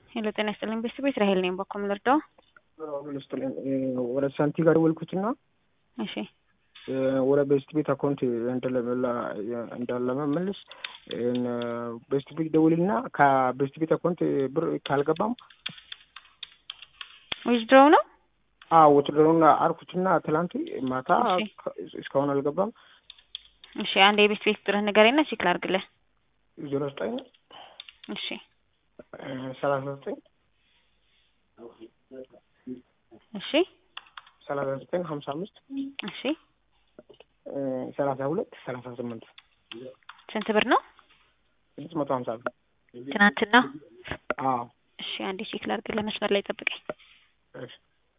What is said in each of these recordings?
ሄሎ ጤና ይስጥልኝ ቤተሰቦች ራሄል ነኝ። በኮም ልርዳው? ይስጥልኝ ወደ ሳንቲ ጋር ደወልኩትና እሺ ወደ ቤስት ቤት አካውንት እንዳለመመልስ ቤስት ቤት ደውልና ከቤስት ቤት አካውንት ብር ካልገባም ዊዝድሮው ነው። አዎ ውትድሮና አርኩትና ትላንት ማታ እስካሁን አልገባም። እሺ አንድ የቤት ቤት ቁጥርህ ንገረኝና ቼክ ላድርግልህ። ዜሮ ዘጠኝ እሺ ሰላሳ ዘጠኝ እሺ ሰላሳ ዘጠኝ ሀምሳ አምስት እሺ ሰላሳ ሁለት ሰላሳ ስምንት ስንት ብር ነው? ስድስት መቶ ሀምሳ ብር ትናንትና። አዎ እሺ አንዴ ቼክ ላድርግልህ። መስመር ላይ ጠብቀኝ። እሺ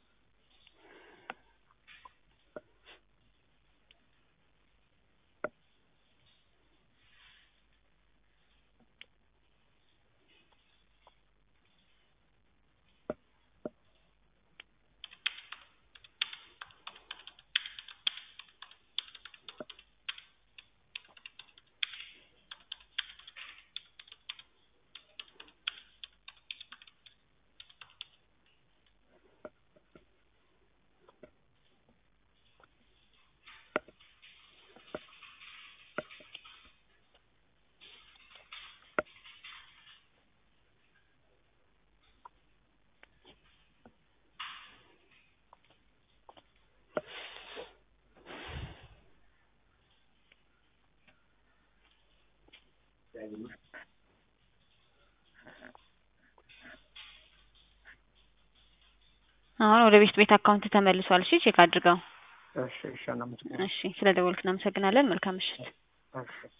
አሁን ወደ ቤት ቤት አካውንት ተመልሷል። እሺ ቼክ አድርገው። እሺ እሺ እናመሰግናለን። እሺ ስለ ደወልክ እናመሰግናለን። መልካም ምሽት። እሺ